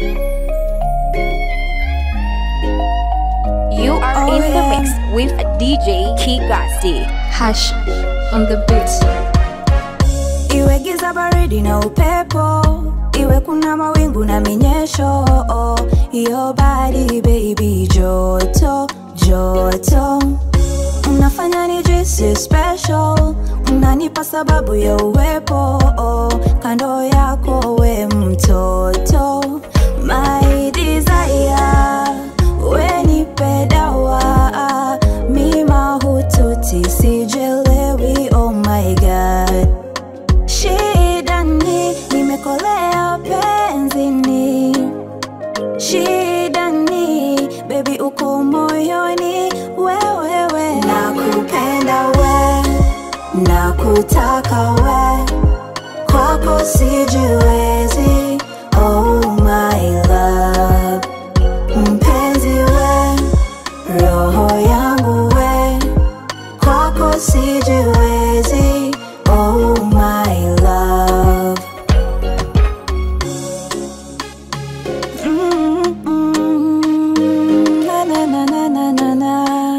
You are Oh, in the yeah. mix with DJ Kigasti. Hash on the beat. iwe giza baridi na upepo iwe kuna mawingu na minyesho iyo badi baby joto joto unafanya nijisi special unanipa sababu ya uwepo kando yako we mtoto my desire we nipe dawa mima hututi sijelewi oh my god shida ni nimekolea penzini shida ni bebi uko moyoni wewewe nakupenda we nakutaka we kwako sijiwezi oh my love mpenzi we roho yangu we kwako sijiwezi oh my love Mm, mm, na, na, na, na, na, na, na.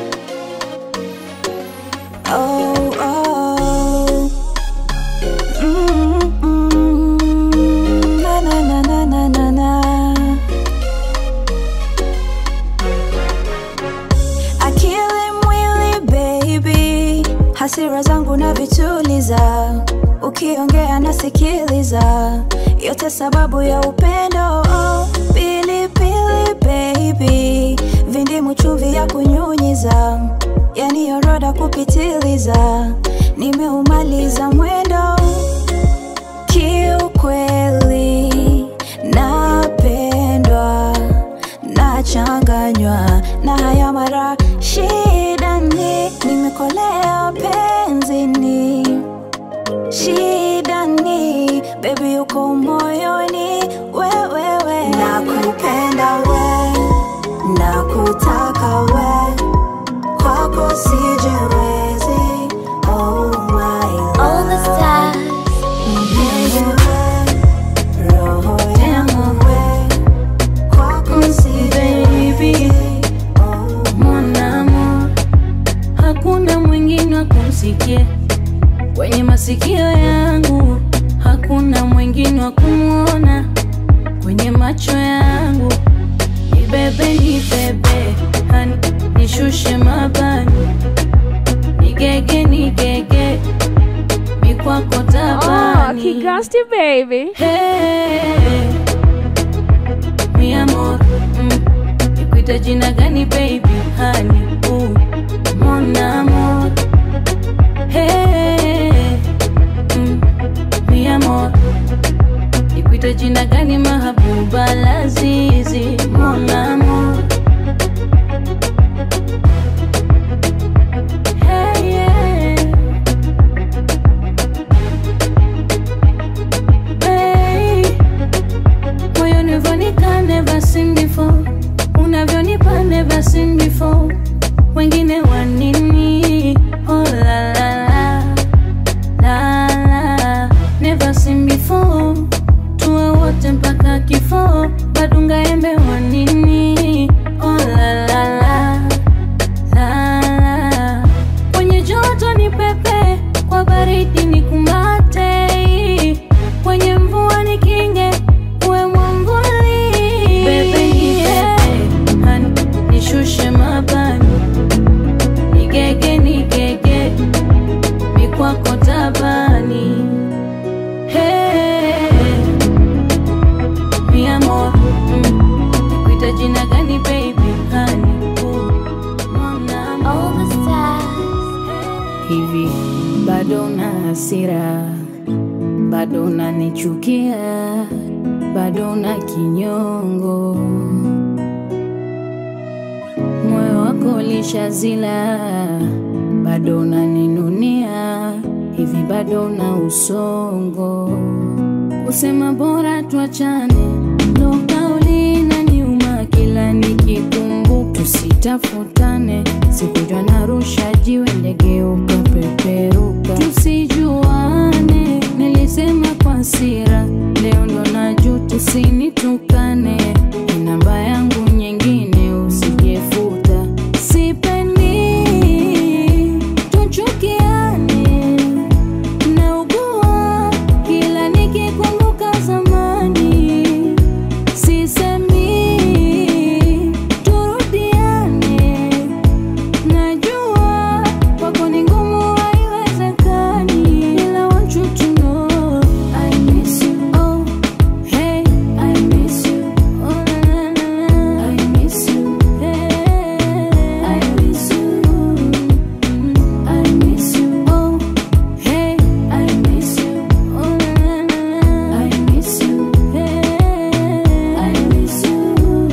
Oh, oh. Mm, mm, na, na, na, na, na, na, na. akili mwili baby hasira zangu na vituliza ukiongea nasikiliza yote sababu ya upendo oh, pilipili baby vindimu chumvi ya kunyunyiza yani oroda kupitiliza nimeumaliza mwendo kiukweli napendwa nachanganywa na haya mara shida ni nimekolea penzini shida ni bebi uko moyoni wewewe nakupenda we nakutaka we kwako sijiwezi oh my All the love. stars. Mpenzi we, roho yangu we, kwako sijiwezi oh mwanamo hakuna mwingine wa kumsikia kwenye masikio yangu hakuna mwingine wa kumwona kwenye macho yangu nibebe nibebe hani nishushe mabani nigege nigege mikwako Oh, tabani Kigasti baby. Hey, mi amor, mm, nikuite jina gani baby hani uh, mon amor Hey, mm, mi amor, nikuite jina gani mahabuba lazizi mon amor Hey, yeah. Hey, moyoni vonika never seen before unavyonipa never seen before wengine wanini oh la la la la la never seen before tuwe wote mpaka kifo badunga embe wanini oh la la la la la kwenye joto ni pepe kwa baridi ni kumate kwenye mvua ni kinge uwe mwanguli bebe ni bebe hani nishushe mabani nigege nigege mikwako tabani hey, mi amor mm, nikuita jina gani baby hani uh, mon amor. All the stars. hivi bado na hasira bado nanichukia bado na kinyongo moyo wako lishazila bado naninunia hivi bado na usongo kusema bora tuachane ndo kauli inaniuma kila nikikumbuka tusitafutane sikujwa narusha jiwe ndege ukapeperuka tusijuane nilisema kwa hasira leo ndo najuta usinitukane namba yangu nyingine usijefuta sipendi tuchukiane naugua kila nikikumbuka zamani sisemi turudiane najua kwako ni ngumu haiwezekani ila want you to know I miss you oh hey I miss you oh na na na I miss you hey I miss you I miss you oh hey I miss you oh na na na I miss you hey I miss you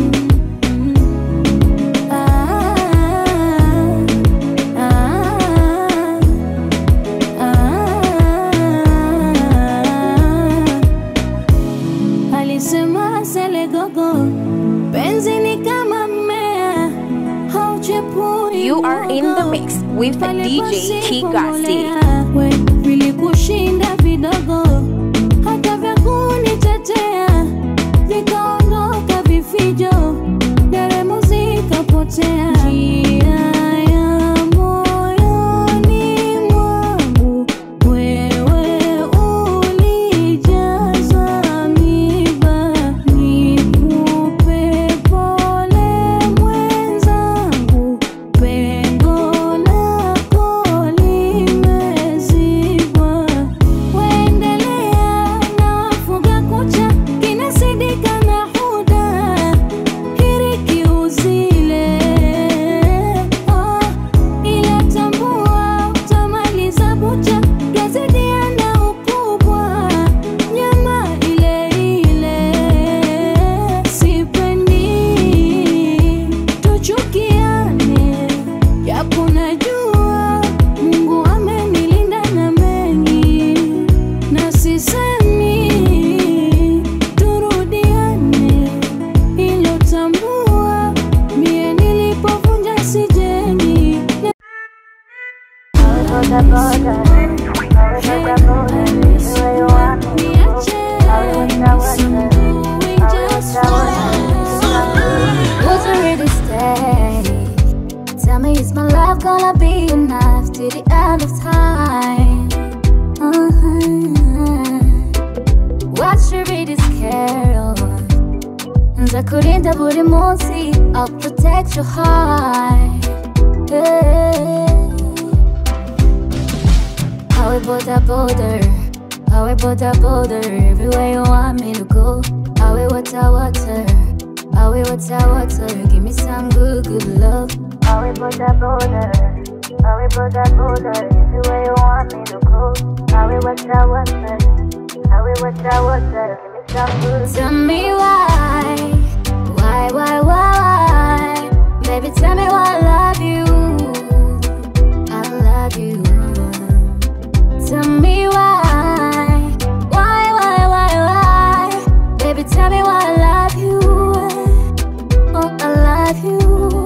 alisema selegogo penzi ni kama mmea hauchepui You are in the mix with DJ Kigasi. we vilikushinda vidogo hata vya kunitetea vikaondoka vifijo deremo zikapotea njia ya moyoni mwangu wewe ulijaza miba nikupe pole mwenzangu pengo lako limezibwa waendelea na wafuga kucha kinasidika na huda hiriki uzile oh, ila tambua utamaliza bucha gazedia na ukubwa nyama ile ile sipendi tuchukiane japo najua mungu amenilinda na mengi na sisemi turudiane ilo tambua mie nilipovunja sijeni Who's ready to stay? Tell me, is my love gonna be enough to the end of time? Uh-huh. What should be this carol? nzakurinda buri munsi I'll protect your heart yeah. Awe boda boda Awe boda boda Everywhere you want me to go Awe water water Awe water water Give me some good good love Awe boda boda Awe boda boda Everywhere you want me to go Awe water water Awe water water Give me some good Tell me why Why why why Baby tell me why I love you I love you Tell me why, why, why, why, why? Baby, tell me why I love you. Oh, I love you.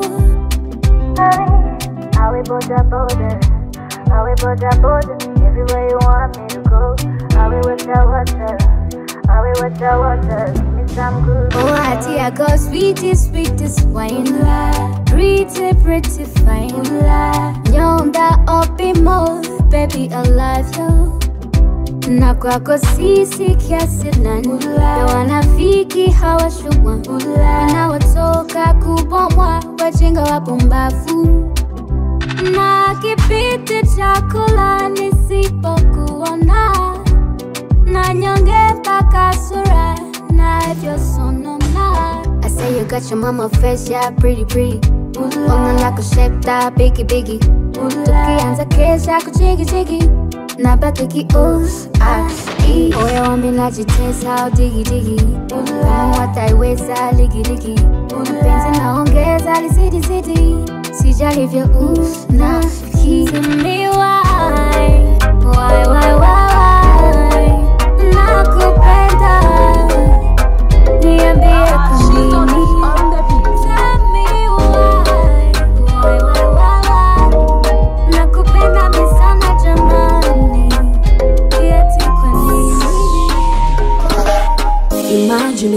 Are we border border? Are we border border? Everywhere you want me to go. Are we water water? Are we water water? Give me some good. Oh, I dear God, sweetest, sweetest wine. Pretty, pretty fine. Nyonda opimo, baby, I love you. na kwako sisi kiasi nani na wanafiki hawashua wanaotoka kubomwa wajinga wapumbavu na kipiti chakula nisipokuona na nyonge mpaka sura navyosonona I say you got your mama face, yeah, pretty pretty Woman like a shape that biggie biggie Tukianza kesha kuchigi chigi na baki ki us as e Oya wambi najitesa au digi digi Kama wataiweza ligi ligi Mapenzi naongeza lisidi sidi Sijali vya us na ki Tell me why Why why why Nakupenda Niambie kwa nini Tell me why Why why why Nakupenda mi sana jamani Eti kwa nini Imagine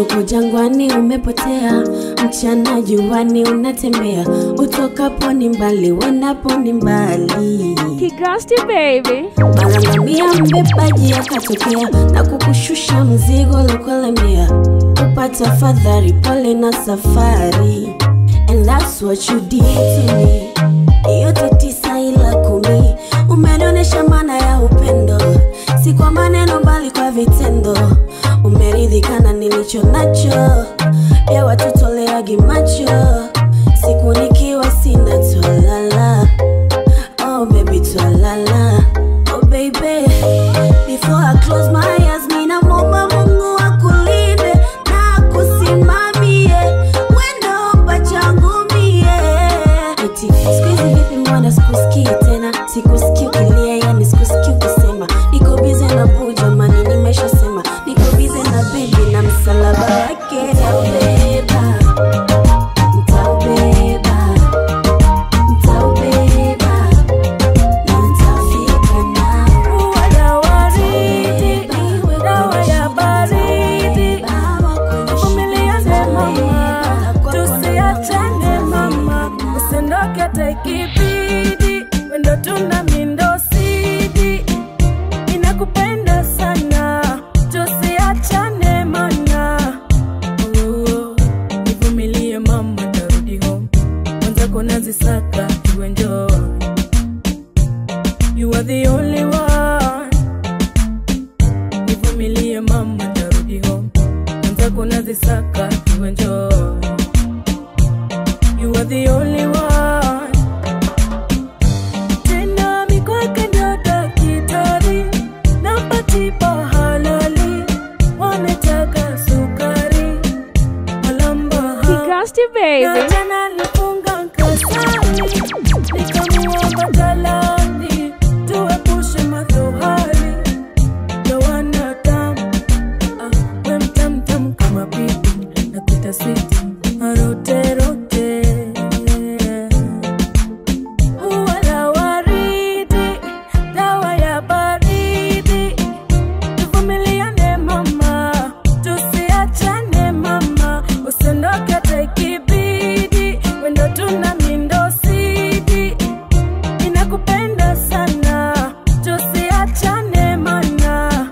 gizani umepotea, mchana juani unatembea, utokapo ni mbali, uendapo ni mbali. Kigasti baby. Mara ngamia mbebaji akatokea na kukushusha mzigo lokolemea, upata fadhari, pole na safari, and that's what you did to me. Yote tisa ila kumi, umenionyesha maana ya upendo, si kwa maneno bali kwa vitendo. Umeridhika na nilicho nacho, ya watutoleagi macho, siku nikiwa sina twalala Oh baby twalala Oh baby Before I close my eyes Mina momba mungu akulinde Na kusimamie Wendo pachangu mie Eti sikuizi vipi mbona sikusikii tena Sikusikii ukilia yani sikusikii ukisema Niko bize na buu jamani nimeshasema Niko bize na baby na msalaba wake Nitaubeba Nitaubeba Nitaubeba na nitafika nao. Wala waridi, dawa ya baridi. Vumiliane mama, tusiachane mama, usiondoke hata ikibidi, wendo tuna mindo sidi, inakupenda sana, tusiachane mana. Oh, nivumilie mama, tarudi home, mwenzako nazisaka, you enjoy You are the only one. Nivumilie mama, tarudi home. Mwenzako nazisaka, you enjoy. You are the only one. Tena mikwake ndo daktari, nampa tiba halali. Wametaka sukari, walamba Kigasti na baby. tena nilifunga nkasani nikamuomba talani tuepushe madhohari ya wanadamu ah, we mtamtam kama bibi na kuita switi maroterote ua la waridi dawa ya baridi tuvumiliane mama tusiachane mama usiondoke hata ikibidi wendo tuna mindo sidi inakupenda sana tusiachane mana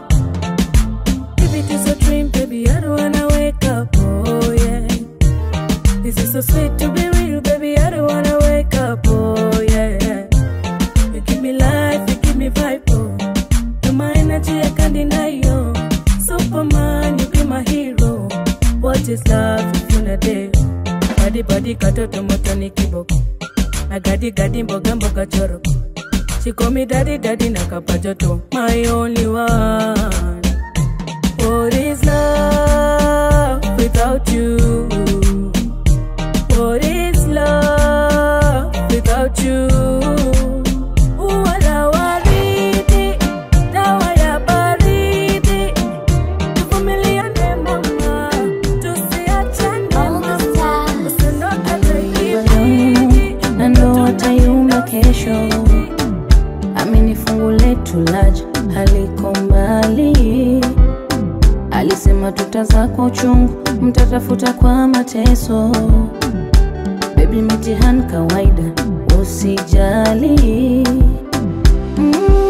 If it is a dream, baby, I don't wanna wake up, oh yeah. This is so sweet to be real, baby, I don't wanna wake up, oh yeah. You give me life, you give me vibe, oh. You're my energy, I can't deny you. Superman, you be my hero. What is love if you're not there? Body body katoto moto ni kiboko. Na gadi gadi mboga mboga choro. She call me daddy daddy na kapajoto. My only one. What is love without you? What is love without you? Ua la waridi, dawa ya baridi. Tuvumiliane mama, tusiachane mama. Usiondoke hata ikibidi. na ndo watayumba kesho. Amini fungu letu laja haliko mbali, alisema tutazaa kwa uchungu, mtatafuta kwa mateso. Baby, mitihani kawaida, usijali. Mm,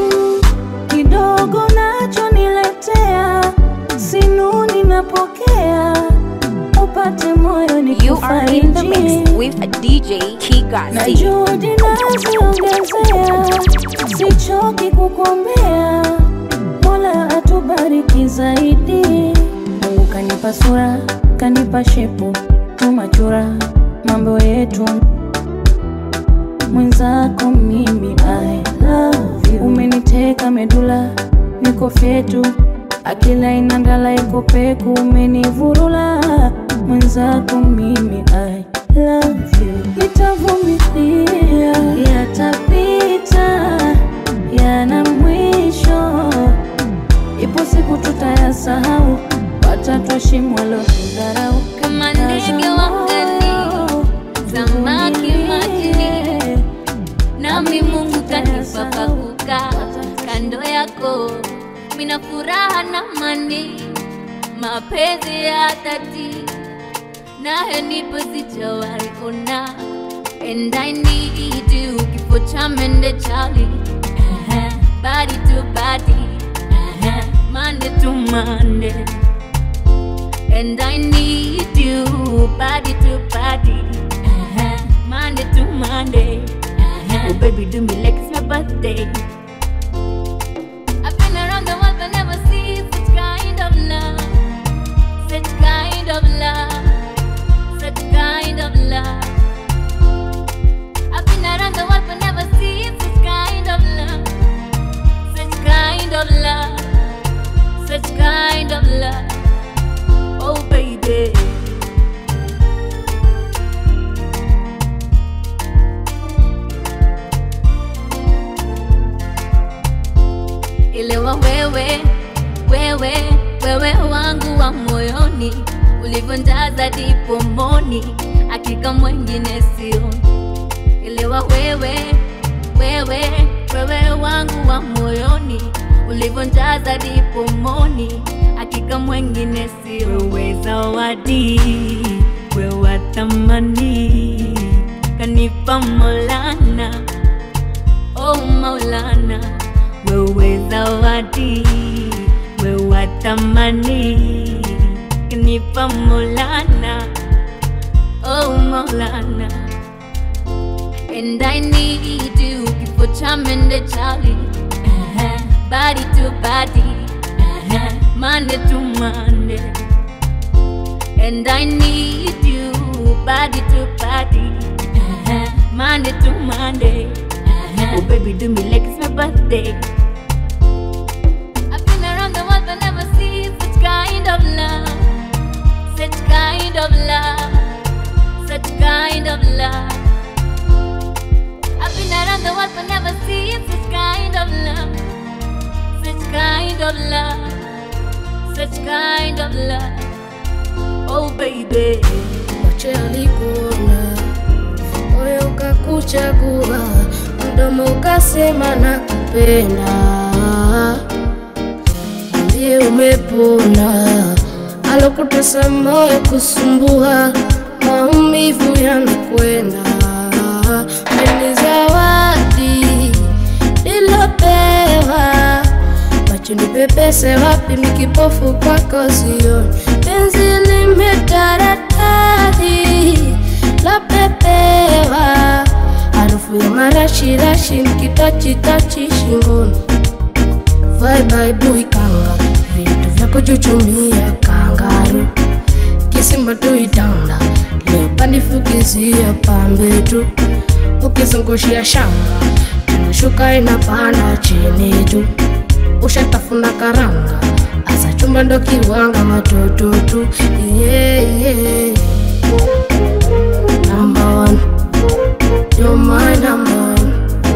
kidogo nacho niletea, sinuni napokea, upate moyo You are in the mix nikufaidie with a DJ na Kigasti. juhudi naziongezea, sichoki kukuombea, Mola atubariki zaidi. Mungu kanipa sura, kanipa shepu, tumachura mambo yetu mwenzako mimi I love you. Umeniteka medula, niko fyetu, akila inandala iko peku, umenivurula mwenzako mimi I love you. Nitavumilia, yatapita, yana mwisho, ipo siku tutayasahau, watatuheshimu walotudharau. Kama ndege wangani, samaki majini, nami Mungu kanipa pa kukaa kando yako, mina furaha na mani, mapenzi ya dhati naye nipo sijawahi ona and I need you kifo cha mende chali uh-huh. body to body uh-huh. Monday to Monday and I need you body to body uh-huh. Monday to Monday uh-huh. oh baby do me like it's my birthday I've been around the world but never seen such kind of love such kind of love such kind of love I've been around the world but never seen such kind of love such kind of love such kind of love oh baby Elewa wewe, wewe, wewe wangu wa moyoni, ulivyonjaza dipomoni, hakika mwengine sio. Elewa wewe, wewe, wewe wangu wa moyoni, ulivyonjaza dipomoni, hakika mwengine sio. Wewe zawadi, wewe wa thamani, kanipa Maulana, oh Maulana wewe zawadi, wewe tamani, kanipa Maulana, oh Maulana, and I need you, kifo cha mende chali, uh-huh. body to body, uh-huh. Monday to Monday, and I need you, body to body, uh-huh. Monday to Monday. Oh baby, do me like it's my birthday. I've been around the world but never seen such kind of love, such kind of love, such kind of love. I've been around the world but never seen such kind of love, such kind of love, such kind of love. Oh baby. macho yalikuona, moyo ukakuchagua, mdomo ukasema nakupenda. Ndiye umepona, alokutesa moyo kusumbua, maumivu yanakwenda. Ni zawadi nilopewa macho nipepese wapi mikipofu kwako sioni penzi limetaradadi lapepewa harufu ya marashirashi nikitachitachi shingoni vaibaibui kanga vitu vya kuchuchumia kangaru kisimba tuitanda leopandifukizia pambe tu ukizungushia shanga inashuka inapanda chini tu ushatafuna karanga asa chumba ndo kiwanga matoto tu yeah, yeah. Number one. You're my number one.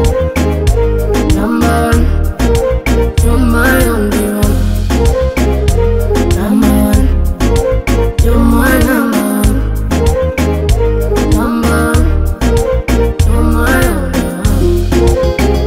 Number one. You're my only one. Number one. You're my number one. Number one. You're my only one.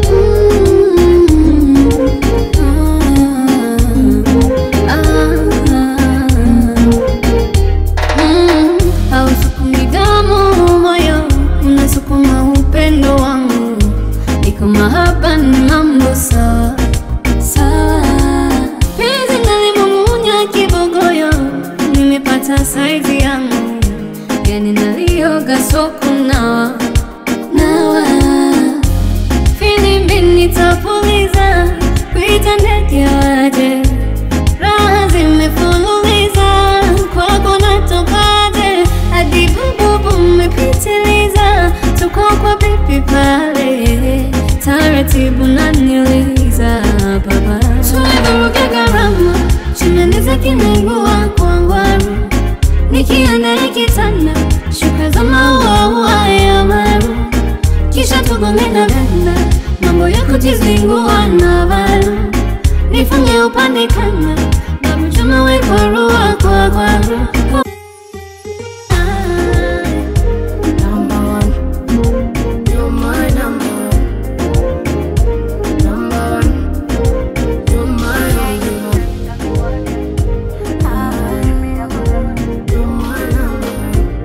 hausukumi damu moyo unasukuma upendo wangu niko mahaba ni mambo sawa sawa penzi nalimumunya kibogoyo nimepata saizi yangu yani nalioga soko nawa nawa filimbi nitapuliza kuita ndege waje raha zimefululiza kwako natokaje hadi bububu mmepitiliza tuko kwa pipi pale taratibu naniliza baba tumevuruga gharama chinaniza kimengua kwangwaru nikienda nikitanda shuka za mauaua ya maru kisha tugongena ganda mambo ya kujizingua na varu nifunge upande kama babu chuma wekorua kwa kwaru Number one. You're my number one. Number one. You're my only one. You're my number one.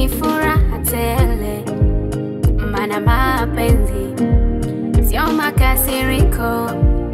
ni furaha tele, mana mapenzi sio makasiriko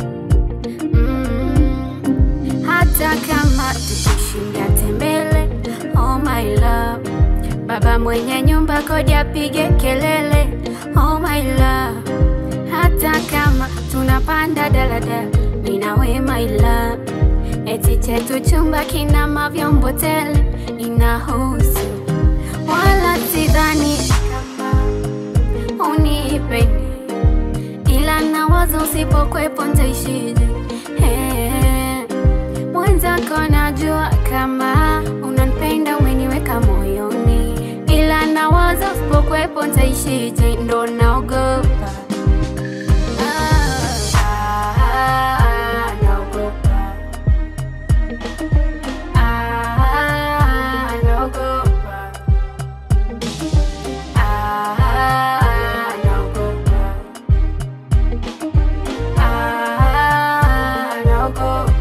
mm. Hata kama tukishinda tembele, oh my love, baba mwenye nyumba kodi apige kelele, oh my love, hata kama tunapanda daladala, mimi na we my love, eti chetu chumba kina mavyombo tele, inahusu wala sidhani kama unipendi ila nawaza usipokwepo ntaishije Eh, mwenzako najua kama unanipenda umeniweka moyoni ila nawaza usipokwepo ntaishije ndo naogopa Ah, ah, naogopa. Ah, naogopa. Ah, naogopa. Ah, naogopa.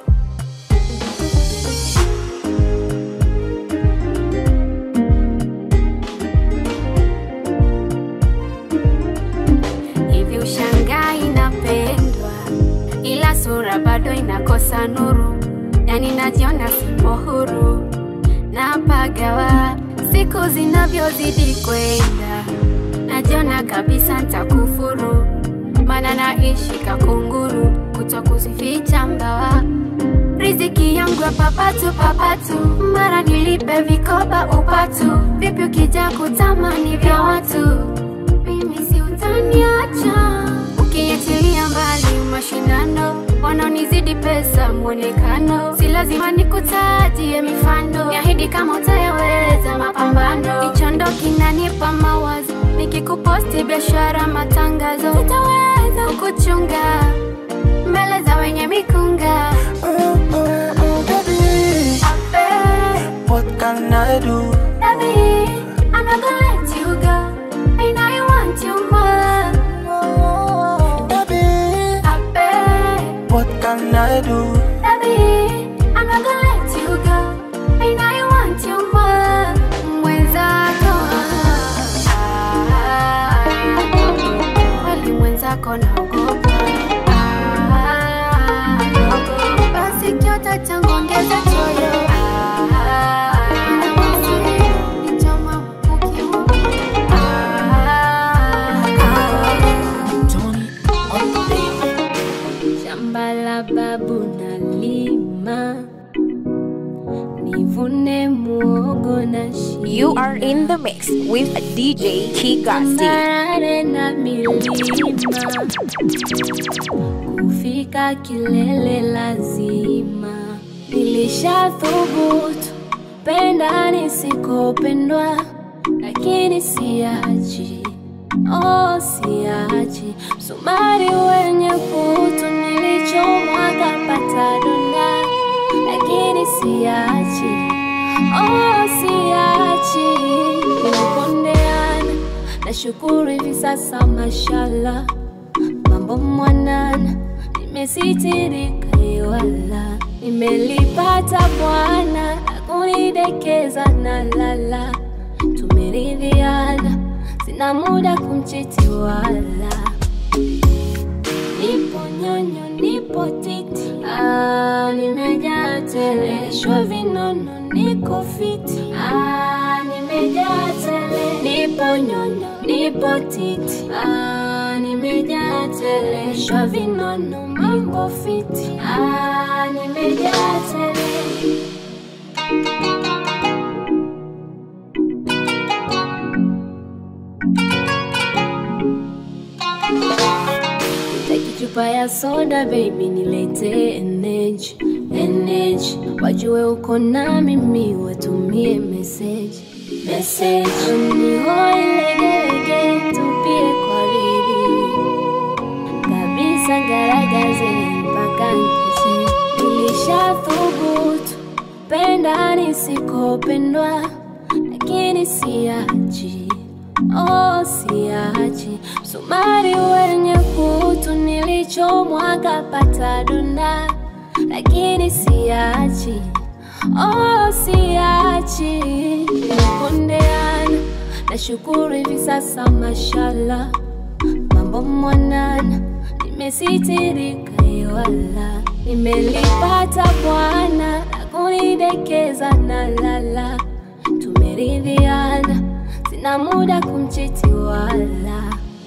Hivi ushangaa inapendwa, ila sura bado inakosa nuru, yani najiona sipo huru, napagawa siku zinavyozidi kwenda, najiona kabisa ntakufuru, mana naishi kakunguru, kuto kuzificha mbawa riziki yangu ya papatu papatu, mara nilipe vikoba upatu, vipi ukija kutamani vya watu mimi si utaniacha ukiachilia mbali mashindano wanaonizidi pesa mwonekano si lazima nikutajie mifano niahidi kama utayaweza mapambano hicho ndo kinanipa mawazo nikikuposti biashara matangazo sitaweza kukuchunga mbele za wenye mikunga Oh, oh, oh, baby, Abe, what can I do? baby, I'm not gonna let you go and I want you more Oh, baby, Abe, what can I do? Baby, I'm not gonna let you go, and I want you more. Mwenzako, ah, kweli mwenzako naogopa, ah, naogopa. Basi kiota changu ongeza choyo, ah, na basi nichoma ukiuma, ah, Tony on the beat. shamba la babu nalima nivune muogo na shina You are in the mix with DJ Kigasti. Tambarare na milima kufika kilele lazima nilishathubutu penda nisikopendwa lakini siachi oh siachi msumari wenye kutu nilichomwa kapata donda lakini siachi oh siachi nilipondeana nashukuru hivi sasa mashala mambo mwanana nimesitirika iwala nimelipata bwana akunidekeza na lala tumeridhiana sina muda kumchiti wala nipo nyonyo nipo titi ah, nimejaa tele shwa vinono niko fiti ah, nimejaa tele nipo nyonyo nipo titi ah, nimejaa tele shwa vinono mambo fiti ah, nimejaa tele Taki chupa ya soda baby nilete energy energy wajue uko na mimi watumie message message unihoi legelege tupie kwa bidii kabisa garagaze mpaka nkisi nilishathubutu penda nisikopendwa lakini siachi oh siachi msumari wenye kutu nilichomwa kapata donda lakini siachi oh siachi nipondeana nashukuru hivi sasa mashallah mambo mwanana nimesitirika iwala nimelipata bwana na kunidekeza na lala tumeridhiana sina muda kumchiti wala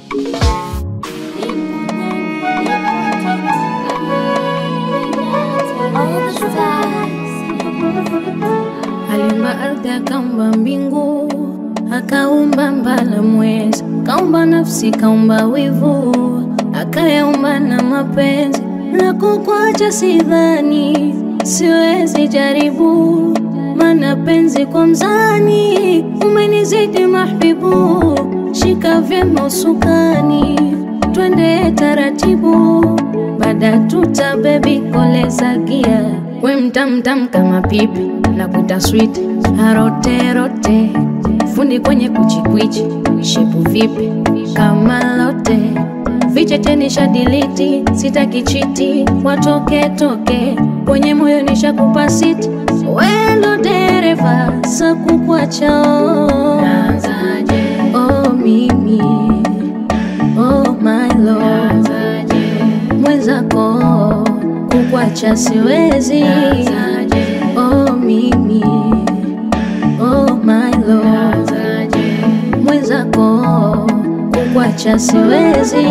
aliumba ardhi akaumba mbingu akaumba mbala mwezi kaumba nafsi kaumba wivu akayaumba na mapenzi na kukwacha sidhani siwezi jaribu mana penzi kwa mzani umenizidi mahbibu shika vyema usukani twende taratibu baada tuta bebi koleza gia we mtamtam kama pipi na kuta sweet aroterote fundi kwenye kuchikwichi shepu vipi kama lote vichete nisha diliti sitaki chiti watoke toke kwenye moyo nishakupa siti wendo dereva sakukwacho oh mimi oh my lord mwenzako kukwacha siwezi oh mimi oh my lord mwenzako kukwacha siwezi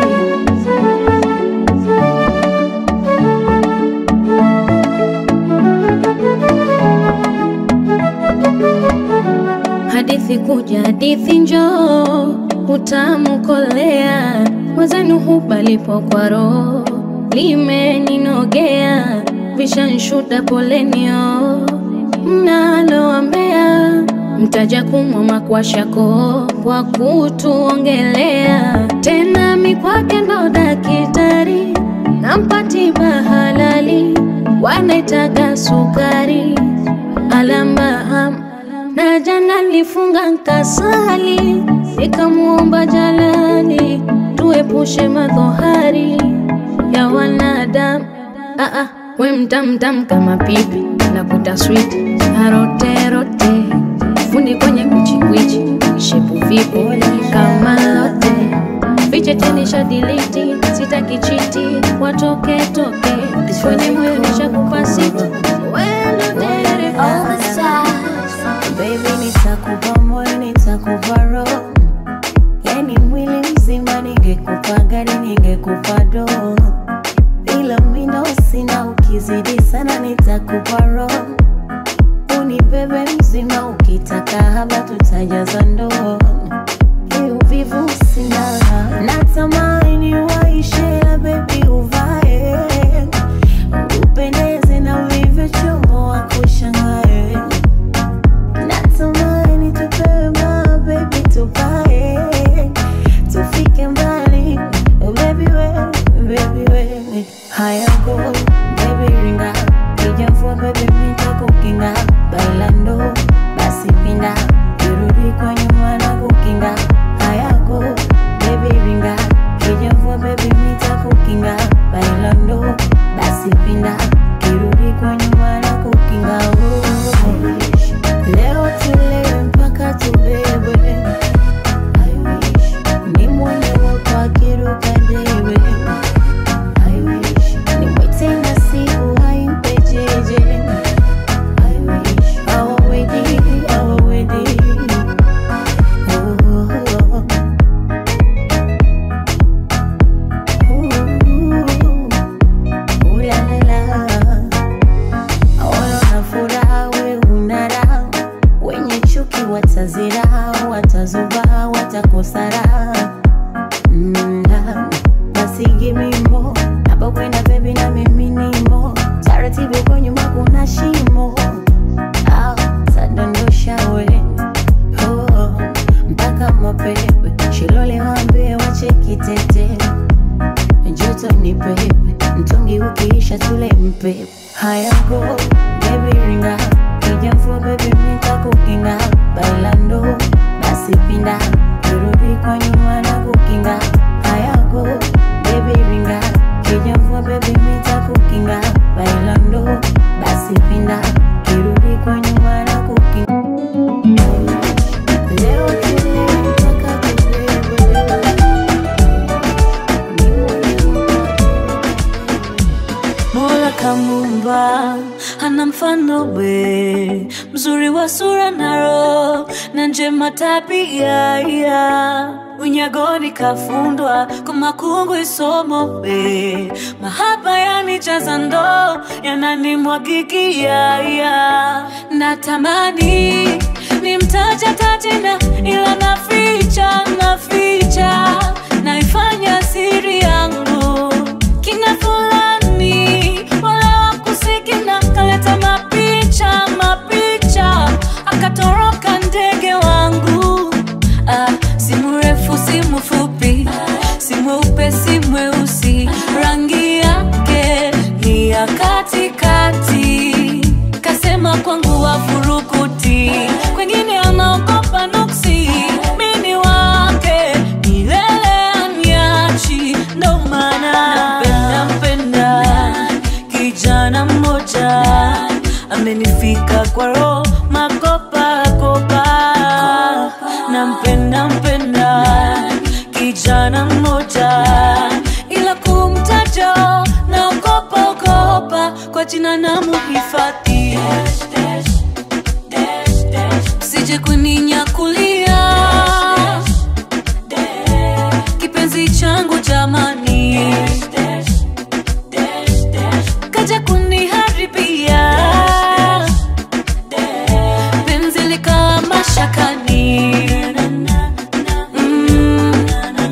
hadithi kuja hadithi njoo utamu kolea mwezenu hubalipo kwa roho limeninogea vishanshuda polenio mnaloambea mtaja kumwa makwashako kwa kutuongelea tena mikwake ndo dakitari nampatiba halali wanaitaga sukari alambaham na jana lifunga nkasali nikamuomba jalali tuepushe madhohari ya wanadamu ah, ah, we mtamtam kama pipi nakuta sweet aroterote fundi kwenye kuchikwichi shepu vipo kama lote vichete nisha diliti sitaki chiti watoke toke kwenye moyo nishakupa siti wendo dereva Baby, nitakupa moyo, nitakupa roho, yani mwili mzima. Ningekupa gari, ningekupa doo, ila mindo sina. Ukizidi sana, nitakupa roho, unibebe mzima. Ukitaka haba, tutajaza ndoo. Hii uvivu sina, natamani waishe la baby, uvae upendeze na ulivyochomoa kushangae Natamani tupewe ma baby tupae tufike mbali oh baby we baby we haya go baby ringa kijafua baby mita kukinga bailando basi pinda kirudi kwa nyuma na kukinga haya go baby ringa kijafua baby mita kukinga bailando basi pinda kirudi kwa nyuma na kukinga oh. Leo tulewe mpaka tubebwe, I wish nimwone wako akiruka debe, I wish nimwite nasibu haimpe jeje, I wish our wedding, our wedding, oh, oh, oh. Ooh, la la la Ona furaha we una raha, wenye chuki watazira, watazuba, watakosara. Mm, ah, basi give me more, hapo kwenda baby na mimi nimo, taratibu kwa nyuma kuna shimo, ah, tadondosha we oh, mpaka mapepe shilole wambie wache kitete joto ni pepe, mtungi ukiisha tule mpepe. Haya go baby ringa, kijafua baby mita kukinga, bailando basi pinda, kirudi kwa nyuma na kukinga. Haya go baby ringa, kijafua baby mita kukinga, bailando basi pinda, kirudi kwa nyuma na kukinga. Leo tule kwa sura na roho na njema tabia ya unyagoni kafundwa kwa makungu isomo we mahaba yanijaza ndoo yananimwagikia ya natamani nimtaja tajina ila naficha naficha naifanya siri yangu kina fulani wala wakusikina kaleta mapicha mapicha akatoroka ndege wangu ah, si mrefu si mfupi si mweupe si mweusi rangi yake ni ya katikati kasema kwangu wafurukuti kwengine anaogopa nuksi mini wake milele anyachi ndo maana nampenda mpenda kijana mmoja amenifika kwa roho makopa kopa nampenda mpenda kijana mmoja ila kumtaja naogopa ogopa kwa jina na muhifadhi sije kuninyakulia kipenzi changu jamani kaja kuniharibia penzi likawa mashakani Mm.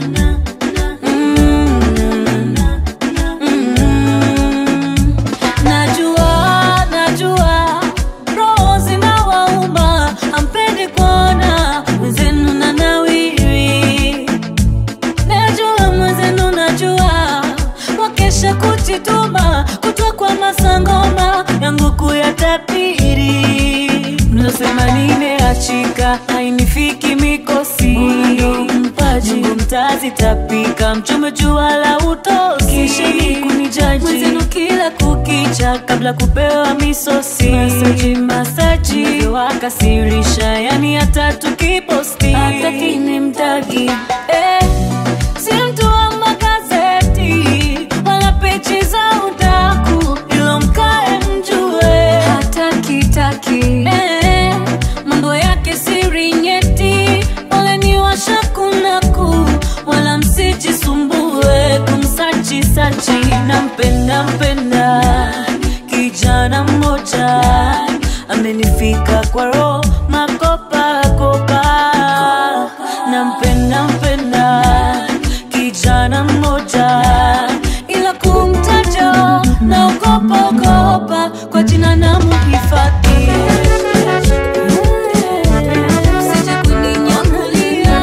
Mm. Mm. najua najua roho zinawauma ampendi kuona mwenzenu na nawiri najua mwenzenu najua wakesha kujituma kutwa kwa masangoma yangu kuyatabiri mnasema nimeachika hainifiki mikosi mpaji Mungu mtazi tapika mchome jua la utoki kisheni kunijaji mwenzenu kila kukicha kabla kupewa misosi masaji masaji wakasirisha yani hata tukiposti hata kini mtagi eh, si mtu wa magazeti wala peji za udaku ilo mkae mjue hata kitaki eh, mambo yake siri nyeti wale ni washakunaku wala msijisumbue kumsachi sachi nampenda mpenda kijana mmoja amenifika kwa roho makopa kopa nampenda mpenda kijana mmoja ila kumtaja naogopa ogopa kwa jina na muhifadhi Sije kuninyakulia.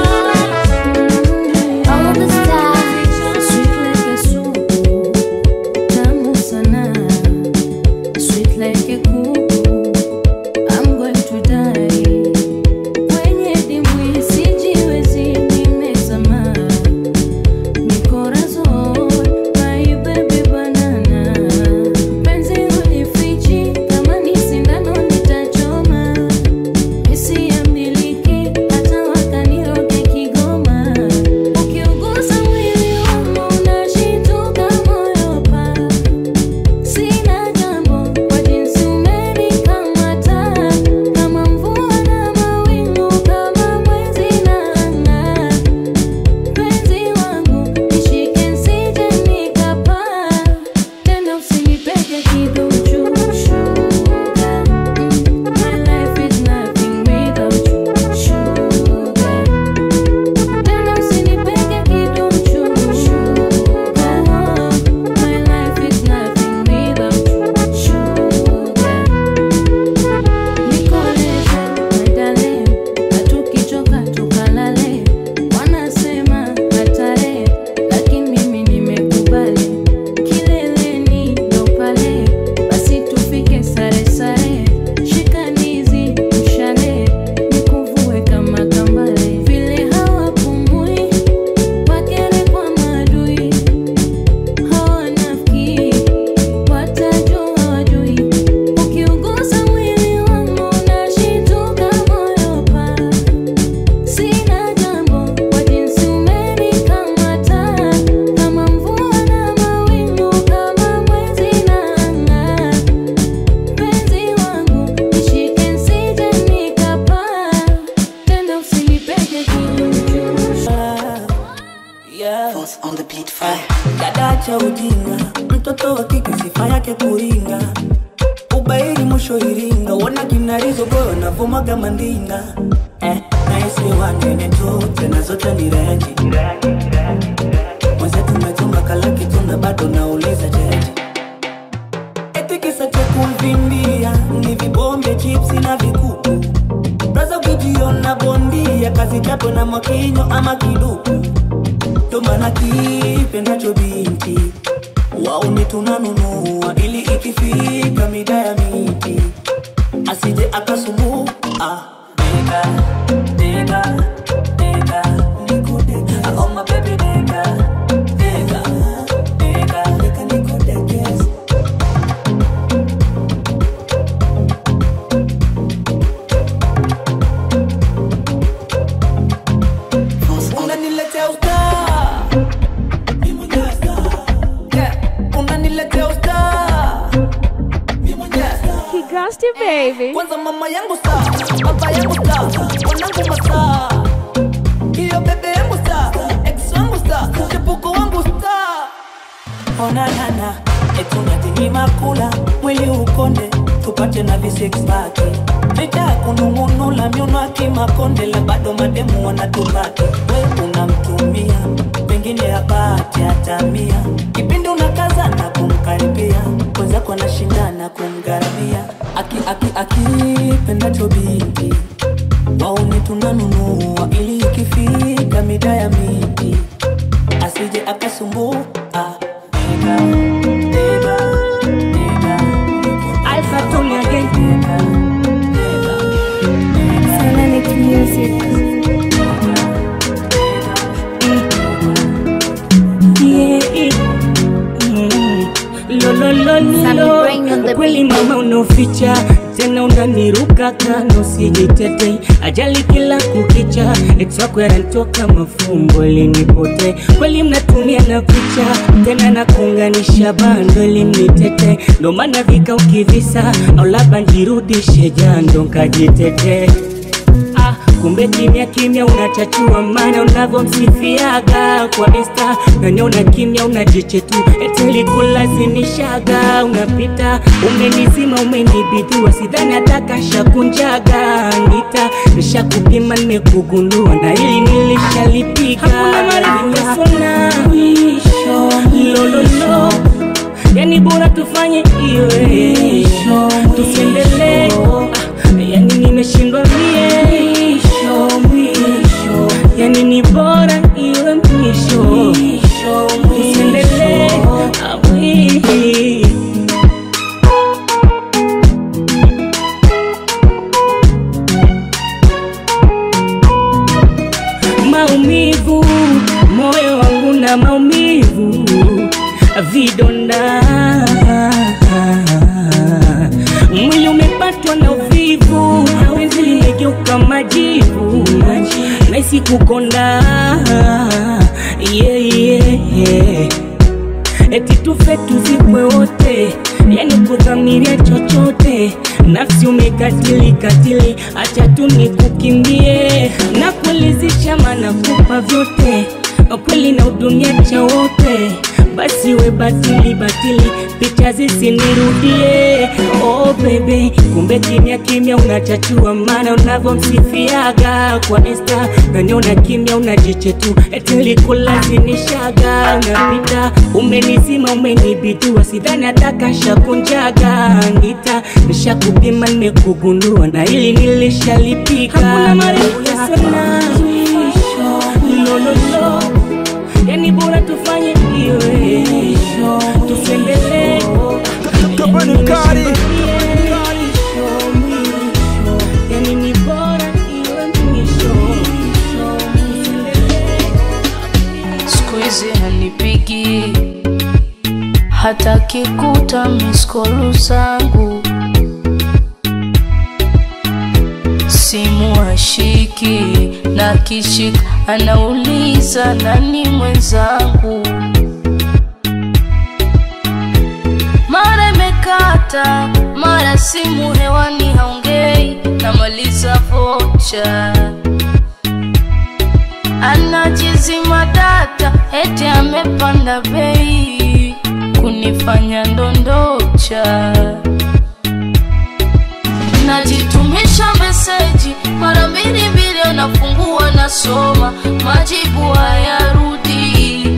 All the stars, Sweet like a soup, tamu sana. Sweet like a kuku, on the beat fire. dada cha ujinga mtoto wa kike sifa yake kuringa ubairi mwisho iringa wona kinarizo boyo navomaga mandinga eh, naisi wanene tu tena zote ni renji mwenzetu metunga kalaki tuna bado nauliza jeje eti kisa cha kumvimbia ni vibombe chipsi na vikuku braza ukijiona bondia kazi chapo na mwakinyo ama kiduku ndo maana kipendacho binti wauni tunanunua ili ikifika mida ya miti asije akasumbua deka deka deka nikudeka oh my baby deka deka deka deka nikudekeza unaniletea usta unaniletea usta Kigasti baby. kwanza mama yangu sa baba yangu sa wanangu masa hiyo bebe yangu sa ex wangu sa chepuko wangu sa onanana etunatinyima kula mwili ukonde tupate na visexpaki licha ya kunung'unula myuno akimakonde la bado mademu wanatupaki we unamtumia pengine apate atamia kipindi unakaza na kumkaribia wenzako anashindana kumgharamia aki aki akipendacho binti wauni tunanunua ili ikifika mida ya miti asije akasumbua Deka, deka, deka, Alpha Tony again. deka, deka, Dynamic music. Yeah. Mm. Lo, lo, lo, Sammy lo. Brain on the Kweli beat. mama unoficha tena unaniruka kano sijitetei ajali kila kukicha etwako yanatoka mafumbo ilinipote kweli mnatumia na picha tena na kuunganisha bando ilimnitete ndo maana vika ukivisa au labda njirudishe jando nkajitete Ah, kumbe kimya kimya unachachua mana unavyomsifiaga kwa insta naniona kimya unajichetu eteli kulazimishaga unapita umenizima umenibidua sidhani hatakashakunjaga ngita nishakupima nimekugundua na ili nilishalipiga lololo yani bora tufanye iwe tusiendelee Ah, yani nimeshindwa mie yani ni bora iwe mwisho tusiendelee Ah, mwi- maumivu moyo wangu na maumivu vidonda mwili umepatwa na uvivu penzi limegeuka majivu naisi kukonda yeah, yeah, yeah eti tufe tuzikwe wote, yani kudhamiria chochote. Nafsi umekatili katili, acha tu nikukimbie na kuelezesha, maana kupa vyote kweli na udunia cha wote, basi we batili batili, picha zisinirudie. Oh baby, kumbe kimya kimya unachachua, maana unavyomsifiaga kwa insta naniona kimya unajichetu, eti nilikulazimishaga unapita umenizima umenibidua, sidhani atakashakunjaga ngita nishakupima nimekugundua, na ili nilishalipiga hakuna marefu ya sana lololo yani bora tufanye iwe tusiendelee yani ni bora iwe mwisho tusiendelee siku hizi hanipigi hata kikuta miskolu zangu simu hashiki na kishik anauliza nani mwenzangu mara imekata mara simu hewani haongei namaliza vocha anajiz kazima data eti amepanda bei kunifanya ndondocha najitumisha meseji mara mbili mbili anafungua nasoma majibu hayarudi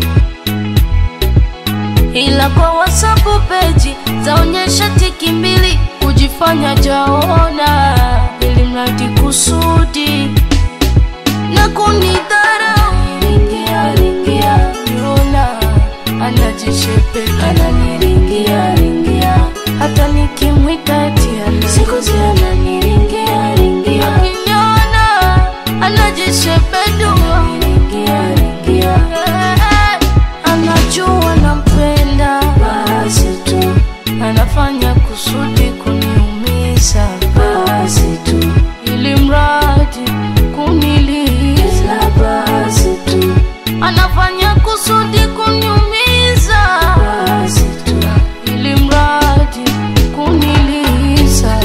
ila kwa whatsapp peji zaonyesha tiki mbili kujifanya jaona ili mradi kusudi na kunidharau ringia ringia yona anajishepeka ananiringia ringia hata nikimwita tia siku zi ananiringia ringia akiniona anajishepedua ringia ringia anajua nampenda basi tu anafanya kusudi kuniumiza basi tu ili mradi kuniliza basi tu anafanya kusudi kuniumiza basi tu ili mradi kuniliza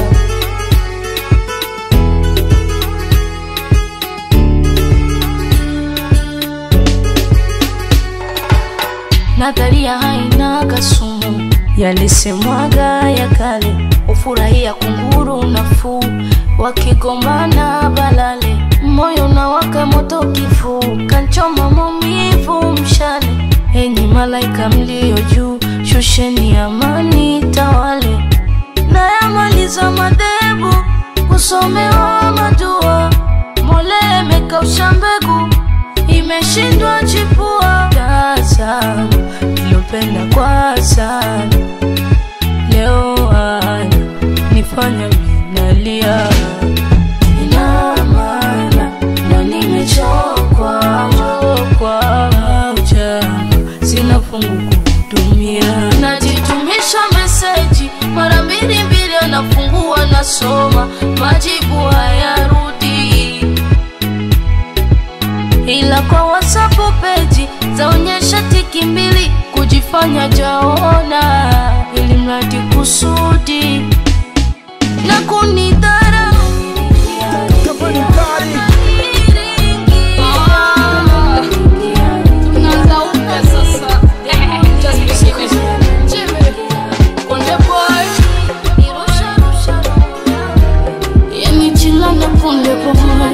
nadharia haina kasumu yalisemwaga ya kale ufurahia kunguru nafuu wakigombana balale moyo unawaka moto kifuu kanchoma maumivu mshale enyi malaika mlio juu shusheni amani tawale nayamaliza madhehebu kusomewa madua mole imekausha mbegu imeshindwa chipua tazama ilopenda kwa sana leo ana nifanya minalia ina maana ndo nimechokwa chokwa ujama sina fungu kuhudumia najitumisha meseji mara mbili mbili anafungua nasoma majibu hayarudi ila kwa whatsapp peji zaonyesha tiki mbili kujifanya jaona ili mradi kusudi na kunidharau Tunaanza upya sasa. Just because. Jimmy, Konde boy. Yani chila na Konde boy.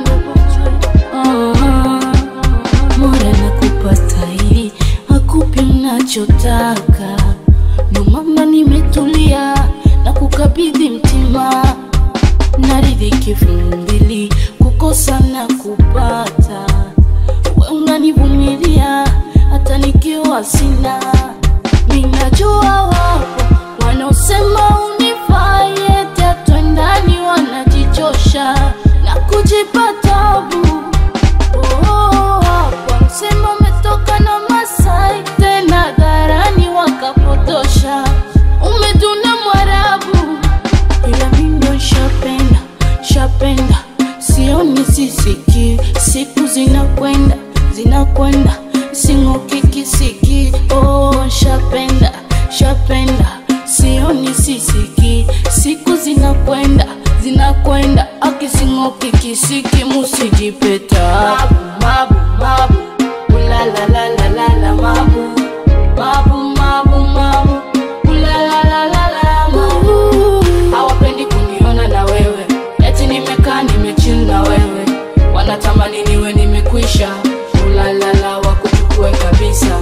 Ah, Mola nakupata hivi akupi unachotaka ndo mama nimetulia na kukabidhi mtima naridhiki mbili kukosa na kupata we unanivumilia hata nikiwa sina minajua wapo wanaosema unifai tatwendani wanajichosha na kujipa tabu Oh, wapo wanasema umetoka na Masai tena dharani wakapotosha umeduna Mwarabu ila mindo shapenda shapenda sioni sisiki siku zinakwenda zinakwenda sing'oki kisiki oh, shapenda shapenda sioni sisiki siku zinakwenda zinakwenda akising'oki kisiki musijipeta mabu mabu ulalalalala mabu mabu mabu mabu ulalalalala mabu hawapendi kuniona na wewe eti nimekaa nimechill na wewe wanatamani niwe nimekwisha ulalala wakuchukue kabisa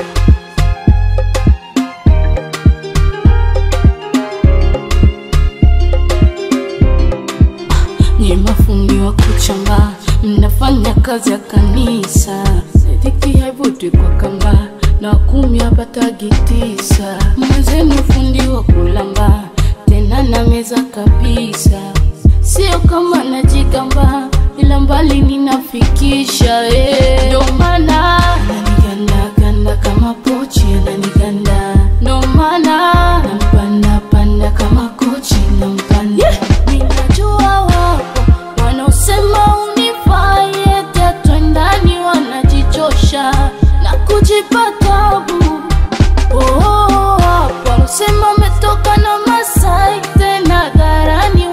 nye mafundi wa kuchamba mnafanya kazi ya kanisa dhiki haivuti kwa kamba na kumi hapatagi tisa mwenzenu fundi wa kulamba tena na meza kabisa sio kama najigamba ila mbali ninafikisha eh. ndo maana ananigandaganda kama pochi ananiganda ndo maana nampandapanda kama kochi nampanda yeah. ninajua wapo wanaosema unifai tatwendani wanajichosha na kujipa tabu Oh, wapo wanaosema umetoka na Masai tena dharani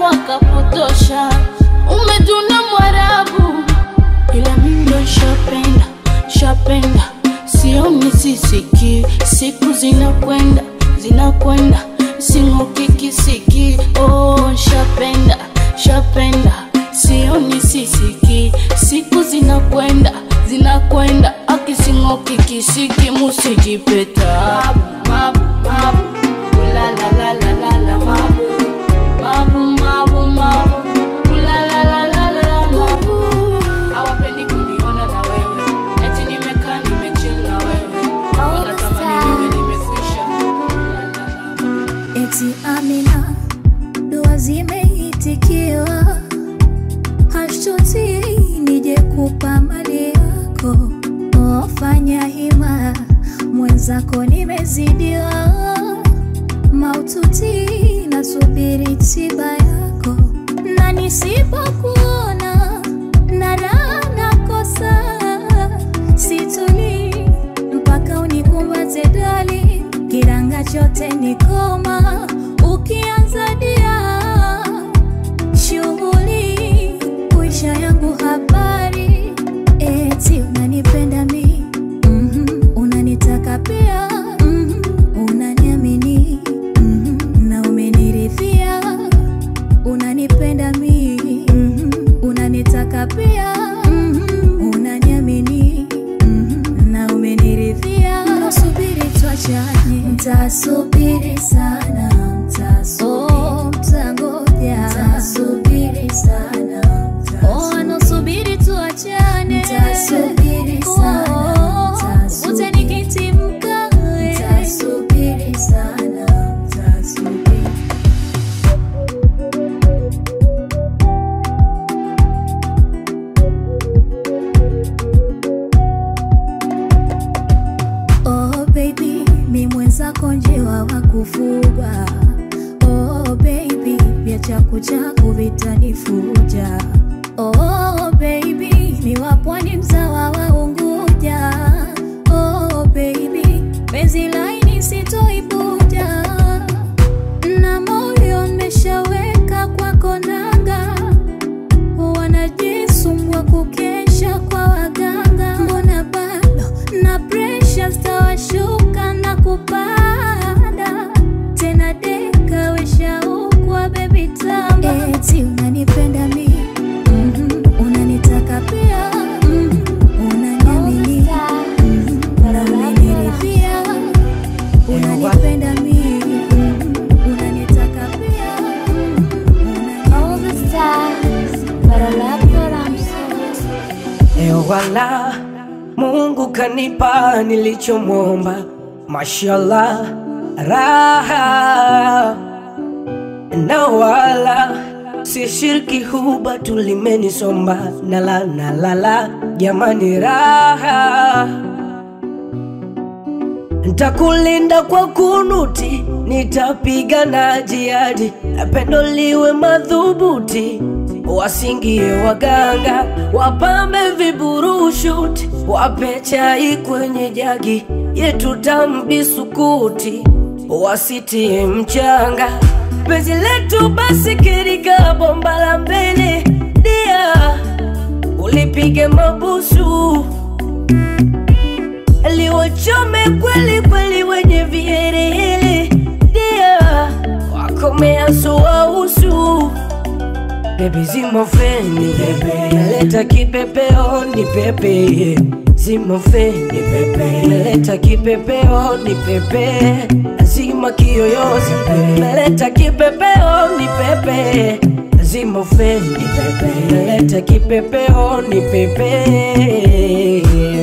wakapotosha umeduna Mwarabu ila mindo shapenda nshapenda sioni sisiki siku zinakwenda zinakwenda singokikisiki oh, nshapenda nshapenda sioni sisiki siku zinakwenda zinakwenda akisingokikisiki musijipeta mabu, mabu, ulalalalala, mabu, mabu, mabu, mabu, ulalalalala, mabu. Hawapendi kuniona na wewe eti nimekaa nimechill na wewe wanatamani niwe nimekwisha eti Amina, dua zimeitikiwa, hashtuti nije kupa mali yako, ofanya hima, mwenzako nimezidiwa, maututi nasubiri tiba yako, na nisipokuona na raha nakosa, situlii mpaka unikumbate dali, kiranga chote ni koma, ukianza dia shughuli kuisha yangu habari, eti unanipenda mi mm unanitaka pia mm unaniamini mm na umeniridhia, unanipenda mi mm unanitaka pia mm unaniamini mm na umeniridhia, nasubiri tuachane, ntasubiri sana, ntasubiri, mtangoja, ntasubiri sana, oh, nasubiri tuachane, ntasubiri sana, ntasubiri, utanikiti mkawe, ntasubiri sana, ntasubiri Oh baby, mi mwenzako njiwa wa kufugwa. Oh baby, vya chaku chaku vitanifuja. Oh baby, mi wa pwani mzawa wa Unguja. Oh baby, penzi laini sitoipuja, na moyo nimeshaweka kwako nanga wanajisumbua kukesha kwa waganga, mbona bado na presha zitawashuka na kupanda tena, deka weshaukwa bebi tamu, eti unanipenda mi mhm, unanitaka pia mhm, unaniamini mhm, na umeniridhia, unanipenda mi mhm, unanitaka pia All the stars, but I love what I'm so Ewala, Mungu kanipa nilichomwomba, mashallah, raha na wala si shirki huba tulimenisomba nala nalala, jamani, raha Ntakulinda kwa kunuti, nitapigana jihadi, pendo liwe madhubuti, wasingie waganga, wapambe viburushuti, wape chai kwenye jagi yetu tamu bisukuti, wasitie mchanga, penzi letu basi kirika bomba la mbele dia, ulipige mabusu liwachome kweli kweli wenye viherehere dia wakomea suausu bebi zimofeni meleta kipepeo ni pepe zimofeni meleta kipepeo ni pepe zima kiyoyozi meleta kipepeo ni pepe zimofeni meleta kipepeo ni pepe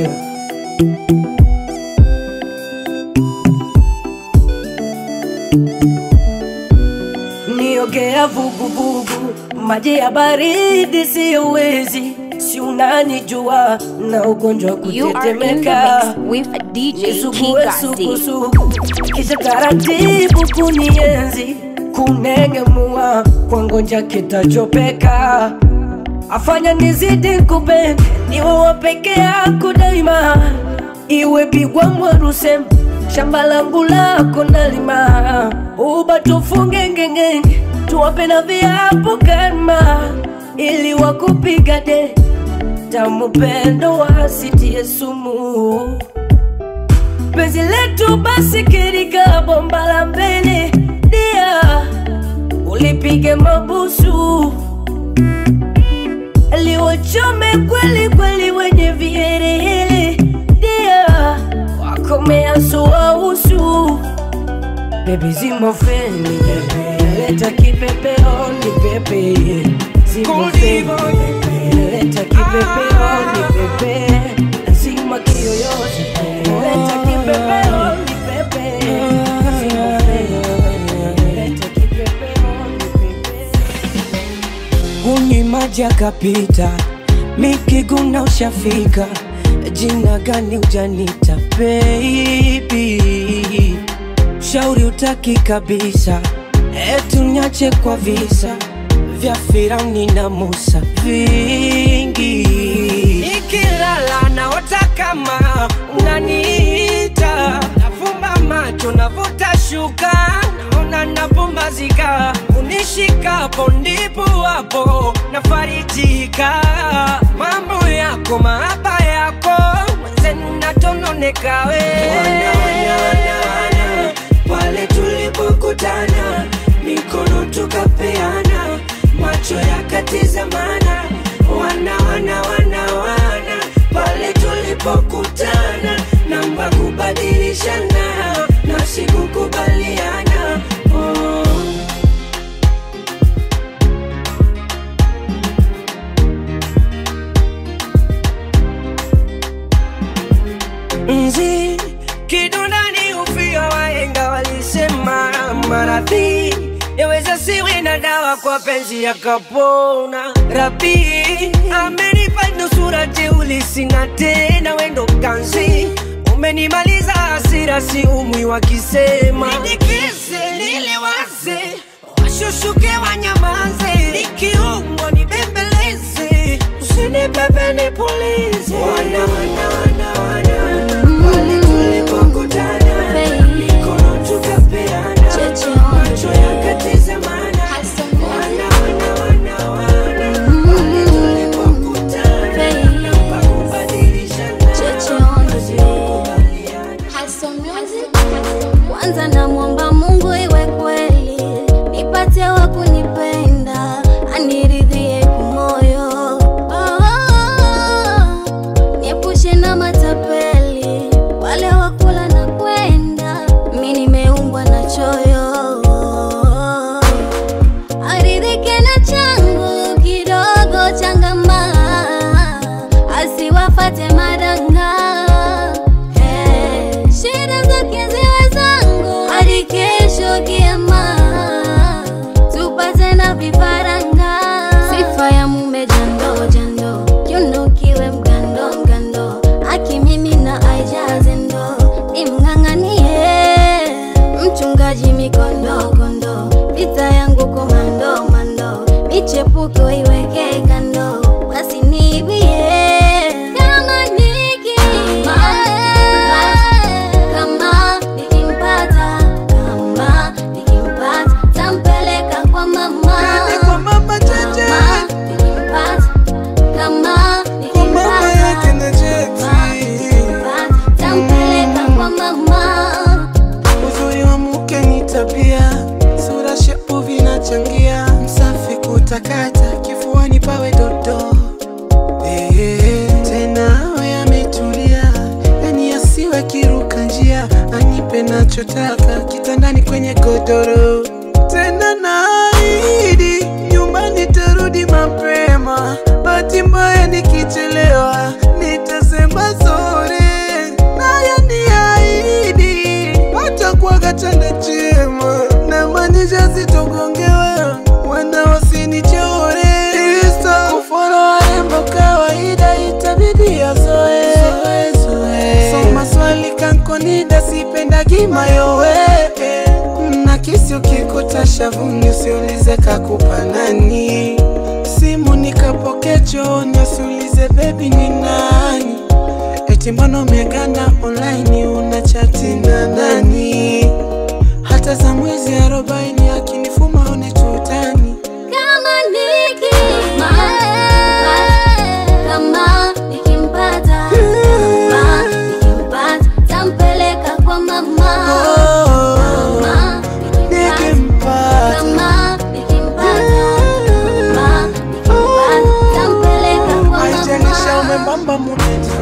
niogea vuguvugu, maji ya baridi siyowezi, si unanijua na ugonjwa wa You are in the kutetemeka mix with DJ nisugue Kigasi. sukusuku, kisha taratibu kunienzi, kunengemua kwa ngonja kitachopeka, afanya nizidi kupenda, niwe wa peke yako daima, iwe bigwa mwarusem shamba langu lako nalima, uba tufunge ngengenge, tuwape na viapo kama ili wakupiga de tamu pendo wasitie sumu penzi letu basi kirika bomba la mbele dia ulipige mabusu liwachome kweli kweli wenye viherehere dia wakomeasua usu bebi zimo feni leta kipepeoni pepe zimo feni leta kipepeoni pepe zima kiyoyozi leta kipepeoni pepe zimo feni leta kipepeoni pepe Hunywi maji akapita, mikiguna ushafika, jina gani ujanita baby? Shauri utaki kabisa, etu nyache kwa visa vya Firauni na Musa vingi. Nikilala naota kama unaniita, nafumba macho navuta shuka, naona napumbazika, unishikapo ndipo hapo nafarijika. Mambo yako mahaba yako mwenzenu natononeka we wana, wana, wana, wana. Pale tulipokutana mikono tukapeana, macho yakatizamana, wana wana wana wana. Pale tulipokutana, namba kubadilishana, nafsi kukubaliana oh. Nzi kidondani ufia, wahenga walisema maradhi yaweza siwe na dawa, kwa penzi yakapona. Rabi amenipa nusura jeuli, sina tena wendo kanzi umenimaliza hasira, si umwi wakisema nidikize, niliwaze washushuke, wanyamaze, nikiumwa nibembeleze, usinipepe nipulize, wana wana wana wana pale tulipokutana, mikono tukapeana, macho yakatizamana, wana wana wana wana pale tulipokutana, namba kubadilishana, nafsi kwanza namwomba mungu iwe kweli nipate wa kunipenda aniridhie kumoyo oh, niepushe na matapeli wale wakula na kwenda mi nimeumbwa na choyo aridhike na changu kidogo changama asiwafate madanga Eh, shida zake ziwe zangu hadi kesho kiama tupate na vifaranga sifa ya mume jando jando kiunukiwe mgando mgando aki mimi na aijaze ndo nimng'ang'anie mchungaji mikondo kondo vita yangu komando mando michepuko iweke kando wasiniibie kama niki kama nikimpata kama nikimpata tampeleka kwa mama kwa mama Cheche. Kama nikimpata kama nikimpata kama nikimpata tampeleka kwa mama Uzuri wa mke ni tabia, sura shepu vinachangia, msafi kutakata, kifuani pawe dodo. Eh, tena awe ametulia, yani asiwe kiruka njia, anipe nachotaka kitandani kwenye godoro. Tena naahidi nyumbani tarudi mapema, bahati mbaya nikichelewa nitasema sore, naye niahidi hatakuwaga chanda chema, na maanisha sitogongewa, wana wasinichore. Insta kufolo warembo kawaida, itabidi azoe so maswali kankonida, sipendagi mayowe na kisi ukikuta shavuni, usiulize kakupa nani, simu nikapoke chooni, usiulize bebi ni nani eti mbona umeganda online una chati na nani hata za mwezi arobaini akinifuma one tutani kama niki kama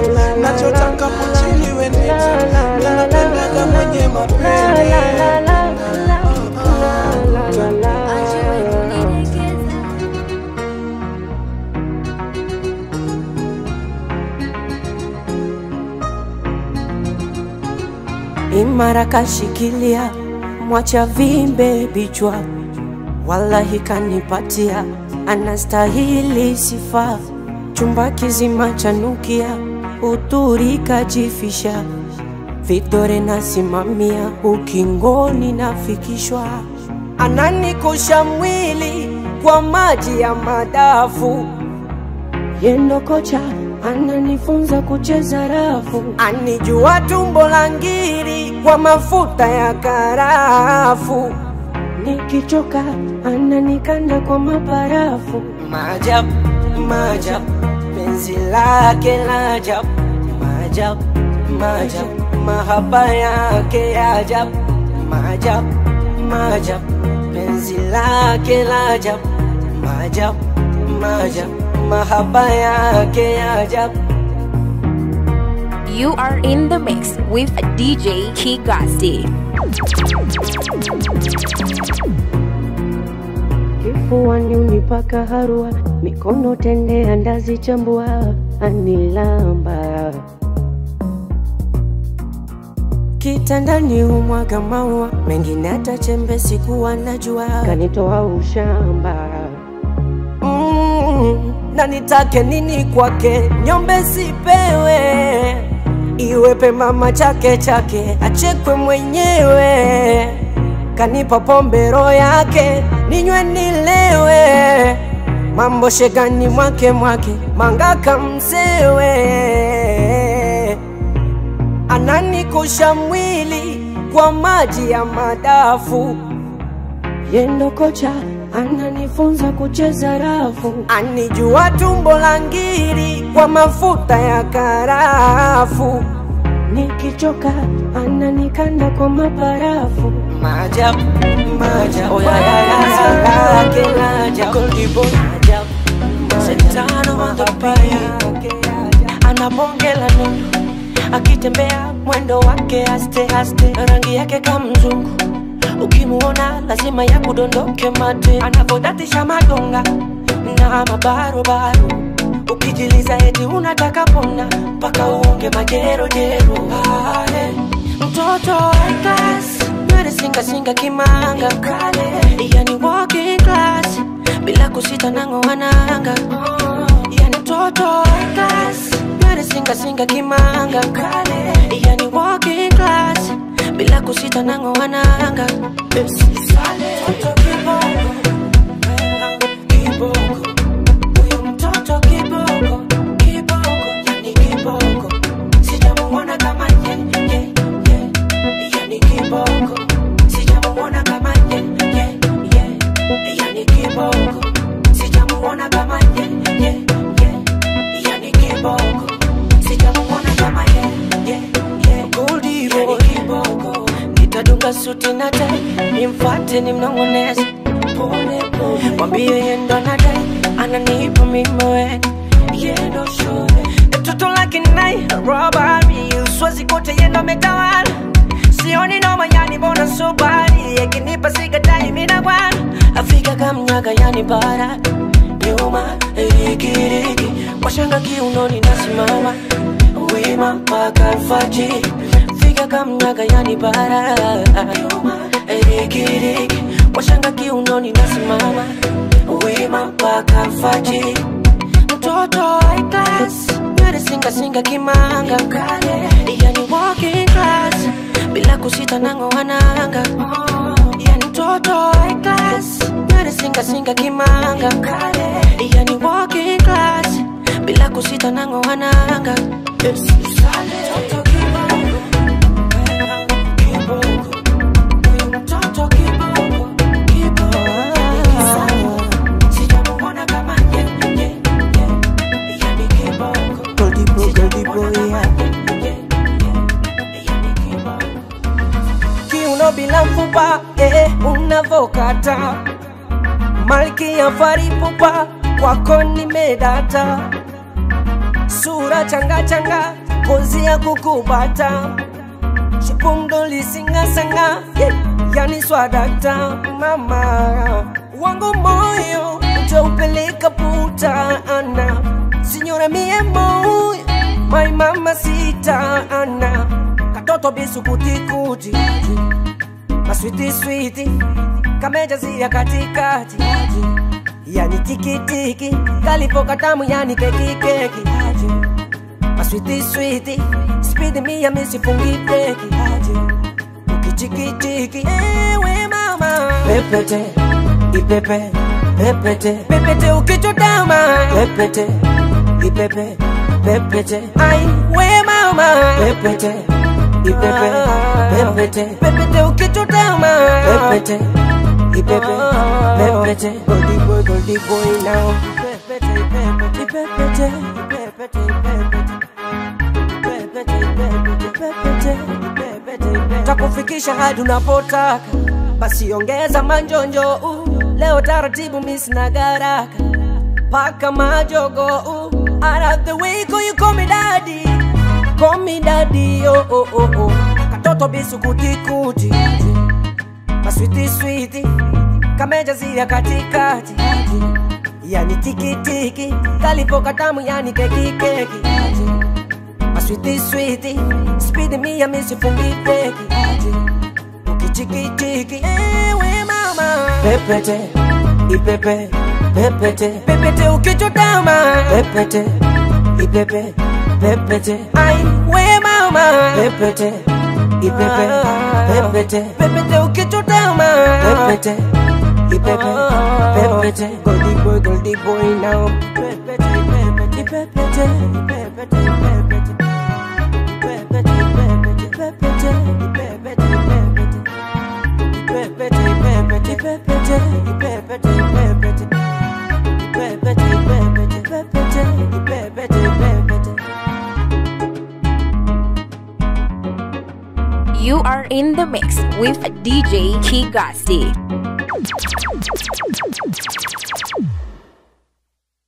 nachotaka pochini wenita ninapendaga mwenye mapende imara kashikilia, mwacha vimbe bichwa, wallahi kanipatia, anastahili sifa. Chumba kizima chanukia, uturi kajifisha, vidore nasimamia, ukingoni nafikishwa, ananikosha mwili kwa maji ya madafu yendo kocha ananifunza kucheza rafu, anijua tumbo la ngiri kwa mafuta ya karafu, nikichoka ananikanda kwa maparafu. Maajabu, maajabu, penzi lake la ajabu, maajabu, maajabu, mahaba yake ya ajabu, maajabu, maajabu, penzi lake la ajabu, maajabu, maajabu mahaba yake ya ajabu. You are in the mix with DJ Kigasti. Kifuani unipaka harua, mikono tende andazi chambua, anilamba kitandani humwaga maua, mengine hata chembe sikuwa najua, kanitoa ushamba mm, na nitake nini kwake, nyombe sipewe, iwepe mama chake chake, achekwe mwenyewe, kanipa pombe roho yake, ninywe nilewe, mambo shegani mwake mwake, mangaka msewe, ananikosha mwili kwa maji ya madafu, yendo kocha ananifunza kucheza rafu, anijua tumbo la ngiri kwa mafuta ya karafu, nikichoka ananikanda kwa maparafu. Maajabu, maajabu, yake la ajabu, maajabu, Sentano on the beat anabongela neno akitembea mwendo wake aste aste rangi yake kamzungu ukimuona lazima ya kudondoke mate anavodatisha madonga na mabarobaro ukijiliza eti unataka pona mpaka uonge majerojero Ale, mtoto high class nywele singasinga kimanga kale yani walking class bila kusita nangoananga yani mtoto high class nywele singasinga kimanga kale yani walking class bila kusita nangoananga Mtoto kiboko, kiboko, huyu mtoto kiboko, kiboko, yani kiboko, sijamuona kama ye, ye, ye, yani kiboko, sijamuona kama ye, ye, ye, yani kiboko, sijamuona kama ye, ye, ye, yani kiboko, sijamuona kama ye, ye, ye, Goldie yani kiboko, nitadunga suti na tai, nimfuate nimnong'oneze pole pole, mwambie yeye ndo anadai, ananipa mimi wewe, yeye ndo shule mtoto lake nai robari, uswazi kote yeye ndo ametawala sioni noma yani mbona subari yakinipa sigatai mina bwana afika kamnyaga yani bara nyuma rigirigi washanga kiunoni nasimama wima mpaka alfajiri fika kamnyaga yani bara nyuma rigirigi washanga kiunoni nasimama wima mpaka alfajiri mtoto high class nywele singa singa kimanga kale yani walking class bila kusita nangoananga yani mtoto high class nywele singa singa kimanga kale yani walking class bila kusita nangoananga Mtoto kiboko, kiboko, huyu mtoto kiboko, kiboko, sijamuona kama ye, ye, ye, yani kiboko. Goldipo, goldipo, yeah. kiuno bila mfupa eh, unavokata malkia faripupa kwako nimedata sura changa changa kozi ya kukubata shipumdo lisingasanga yeah. yani swadakta mama wangu moyo utaupeleka puta ana sinyora mie moyo my mama sita ana katoto bisukutikuti maswiti switi kamejazia katikati yani tikitiki kalipo katamu yani kekikeki maswiti switi spidi mia misifungi breki ukichikitiki ewe mama pepete ipepe pepete pepete ukichotama pepete ipepe pepete ai we mama pepete ipepe pepete pepete ukichotama pepete ipepe pepete goldi boy goldi boy now pepete pepete pepete pepete pepete takufikisha hadi unapotaka basi ongeza manjonjo uh. leo taratibu misina garaka paka majogo uh. out of the way call you call me daddy call me daddy oh oh oh oh katoto bisukutikuti maswiti switi kamejazia katikati yani tikitiki kalipo katamu yani kekikeki maswiti switi spidi mia misifungi breki ukichikitiki ewe mama pepete ipepe pepete pepete ukichotama pepete ipepe pepete ai we mama pepete ipepe pepete pepete ukichotama pepete ipepe pepete goldi boy goldi boy now pepete pepete pepete pepete pepete You are in the mix with DJ Kigasti.